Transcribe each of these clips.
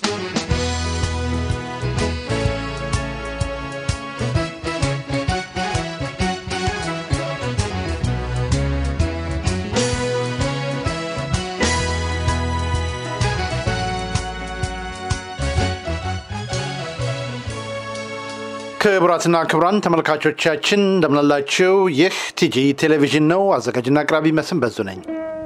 ክቡራትና ክቡራን ተመልካቾቻችን እንደምናላችሁ። ይህ ቲጂ ቴሌቪዥን ነው። አዘጋጅና አቅራቢ መስም በዙ ነኝ።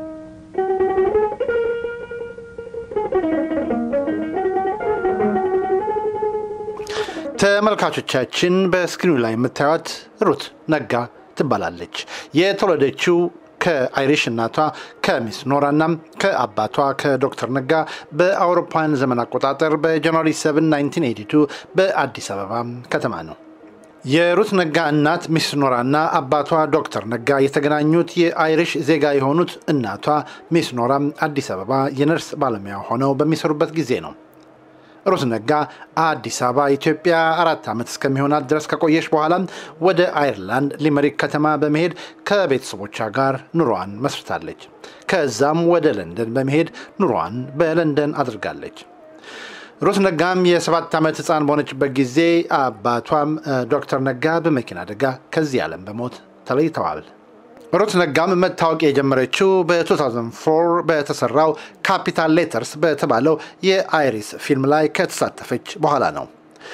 ተመልካቾቻችን በስክሪኑ ላይ የምታዩት ሩት ነጋ ትባላለች። የተወለደችው ከአይሪሽ እናቷ ከሚስ ኖራና ከአባቷ ከዶክተር ነጋ በአውሮፓውያን ዘመን አቆጣጠር በጃንዋሪ 7 1982 በአዲስ አበባ ከተማ ነው። የሩት ነጋ እናት ሚስ ኖራና አባቷ ዶክተር ነጋ የተገናኙት የአይሪሽ ዜጋ የሆኑት እናቷ ሚስ ኖራ አዲስ አበባ የነርስ ባለሙያ ሆነው በሚሰሩበት ጊዜ ነው። ሩት ነጋ አዲስ አበባ ኢትዮጵያ አራት ዓመት እስከሚሆናት ድረስ ከቆየች በኋላ ወደ አይርላንድ ሊመሪክ ከተማ በመሄድ ከቤተሰቦቿ ጋር ኑሯን መስርታለች። ከዛም ወደ ለንደን በመሄድ ኑሯን በለንደን አድርጋለች። ሩት ነጋም የሰባት ዓመት ሕፃን በሆነችበት ጊዜ አባቷም ዶክተር ነጋ በመኪና አደጋ ከዚህ ዓለም በሞት ተለይተዋል። ሩት ነጋም መታወቅ የጀመረችው በ2004 በተሰራው ካፒታል ሌተርስ በተባለው የአይሪስ ፊልም ላይ ከተሳተፈች በኋላ ነው።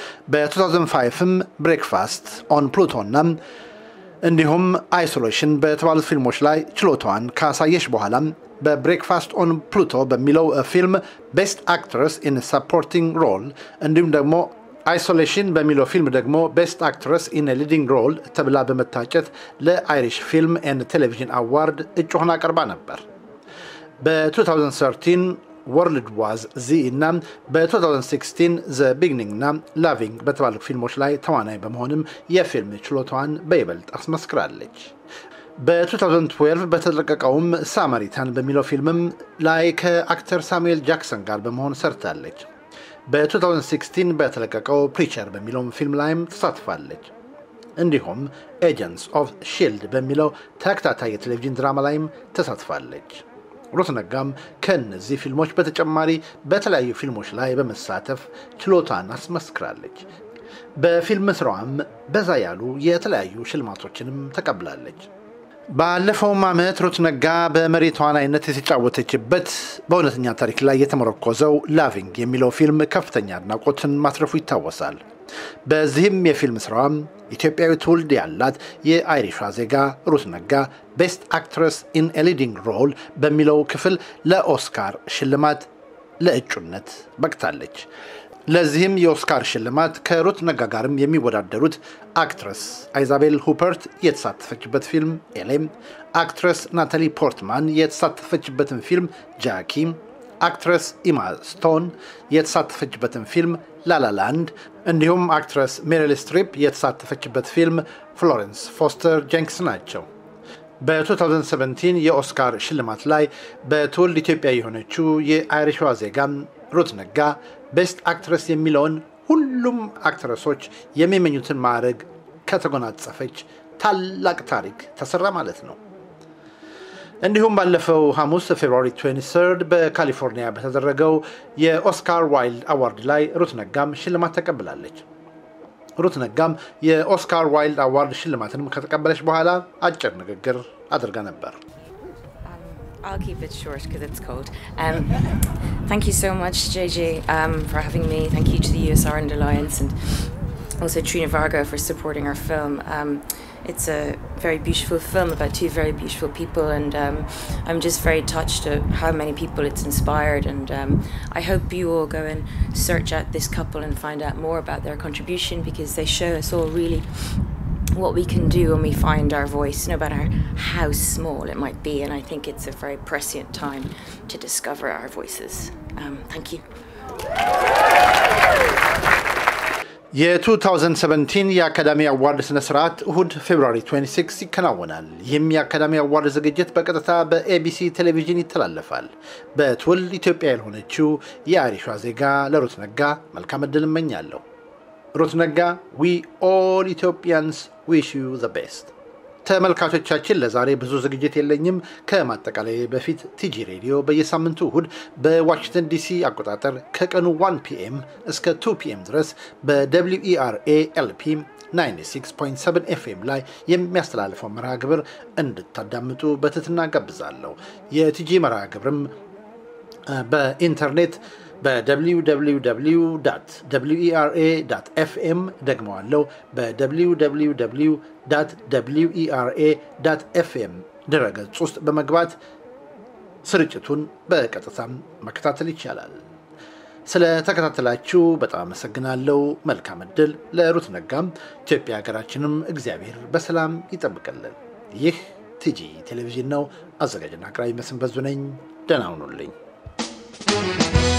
በ2005ም ብሬክፋስት ኦን ፕሉቶና እንዲሁም አይሶሌሽን በተባሉት ፊልሞች ላይ ችሎታዋን ካሳየች በኋላ በብሬክፋስት ኦን ፕሉቶ በሚለው ፊልም ቤስት አክትረስ ኢን ሰፖርቲንግ ሮል እንዲሁም ደግሞ አይሶሌሽን በሚለው ፊልም ደግሞ ቤስት አክትረስ ኢን ሊዲንግ ሮል ተብላ በመታጨት ለአይሪሽ ፊልም ኤንድ ቴሌቪዥን አዋርድ እጩ ሆና ቀርባ ነበር። በ2013 ወርልድ ዋዝ ዚ እና በ2016 ዘ ቢግኒንግ እና ላቪንግ በተባሉ ፊልሞች ላይ ተዋናይ በመሆንም የፊልም ችሎታዋን በይበልጥ አስመስክራለች። በ2012 በተለቀቀውም ሳማሪታን በሚለው ፊልምም ላይ ከአክተር ሳሙኤል ጃክሰን ጋር በመሆን ሰርታለች። በ2016 በተለቀቀው ፕሪቸር በሚለውም ፊልም ላይም ተሳትፋለች። እንዲሁም ኤጀንትስ ኦፍ ሺልድ በሚለው ተከታታይ የቴሌቪዥን ድራማ ላይም ተሳትፋለች። ሩት ነጋም ከእነዚህ ፊልሞች በተጨማሪ በተለያዩ ፊልሞች ላይ በመሳተፍ ችሎታን አስመስክራለች። በፊልም ስራዋም በዛ ያሉ የተለያዩ ሽልማቶችንም ተቀብላለች። ባለፈውም ዓመት ሩት ነጋ በመሪ ተዋናይነት የተጫወተችበት በእውነተኛ ታሪክ ላይ የተመረኮዘው ላቪንግ የሚለው ፊልም ከፍተኛ አድናቆትን ማትረፉ ይታወሳል። በዚህም የፊልም ስራዋም ኢትዮጵያዊ ትውልድ ያላት የአይሪሿ ዜጋ ሩት ነጋ ቤስት አክትረስ ኢን ሊዲንግ ሮል በሚለው ክፍል ለኦስካር ሽልማት ለእጩነት በቅታለች። ለዚህም የኦስካር ሽልማት ከሩት ነጋ ጋርም የሚወዳደሩት አክትረስ አይዛቤል ሁፐርት የተሳተፈችበት ፊልም ኤሌም፣ አክትረስ ናታሊ ፖርትማን የተሳተፈችበትን ፊልም ጃኪ፣ አክትረስ ኢማ ስቶን የተሳተፈችበትን ፊልም ላላላንድ እንዲሁም አክትረስ ሜሪል ስትሪፕ የተሳተፈችበት ፊልም ፍሎረንስ ፎስተር ጀንክስ ናቸው። በ2017 የኦስካር ሽልማት ላይ በትውልድ ኢትዮጵያ የሆነችው የአይሪሿ ዜጋም ሩት ነጋ ቤስት አክትረስ የሚለውን ሁሉም አክትረሶች የሚመኙትን ማዕረግ ከተጎናጸፈች ታላቅ ታሪክ ተሰራ ማለት ነው። እንዲሁም ባለፈው ሐሙስ ፌብሩዋሪ 23 በካሊፎርኒያ በተደረገው የኦስካር ዋይልድ አዋርድ ላይ ሩት ነጋም ሽልማት ተቀብላለች። ሩት ነጋም የኦስካር ዋይልድ አዋርድ ሽልማትንም ከተቀበለች በኋላ አጭር ንግግር አድርጋ ነበር። I'll keep it short because it's cold. Um, thank you so much, JJ, um, for having me. Thank you to the US Ireland Alliance and also Trina Varga for supporting our film. Um, it's a very beautiful film about two very beautiful people, and um, I'm just very touched at how many people it's inspired. And um, I hope you all go and search out this couple and find out more about their contribution because they show us all really what we can do when we find our voice, no matter how small it might be. And I think it's a very prescient time to discover our voices. Um, thank you. የ2017 የአካዳሚ አዋርድ ስነ ስርዓት እሁድ ፌብሩዋሪ 26 ይከናወናል። ይህም የአካዳሚ አዋርድ ዝግጅት በቀጥታ በኤቢሲ ቴሌቪዥን ይተላለፋል። በትውልድ ኢትዮጵያ ያልሆነችው የአይሪሿ ዜጋ ለሩት ነጋ መልካም እድል እመኛለሁ። ሩት ነጋ ዊ ኦል ኢትዮጵያንስ ዊሽ ዩ ዘ ቤስት ተመልካቾቻችን ለዛሬ ብዙ ዝግጅት የለኝም። ከማጠቃላይ በፊት ቲጂ ሬዲዮ በየሳምንቱ እሁድ በዋሽንግተን ዲሲ አቆጣጠር ከቀኑ 1 ፒኤም እስከ 2 ፒኤም ድረስ በደብሊው ኢአርኤ ኤልፒ 96.7 ኤፍኤም ላይ የሚያስተላልፈው መርሃ ግብር እንድታዳምጡ በትህትና ጋብዛለሁ። የቲጂ መርሃ ግብርም በኢንተርኔት በwww ኢአርኤ ኤፍኤም ደግመዋለው በwww ኢአርኤ ኤፍኤም ድረገጽ ውስጥ በመግባት ስርጭቱን በቀጥታም መከታተል ይቻላል። ስለ ተከታተላችሁ በጣም አመሰግናለሁ። መልካም እድል ለሩት ነጋም። ኢትዮጵያ ሀገራችንም እግዚአብሔር በሰላም ይጠብቅልን። ይህ ቲጂ ቴሌቪዥን ነው። አዘጋጅና አቅራቢ መስንበዙ ነኝ። ደህና ሁኑልኝ።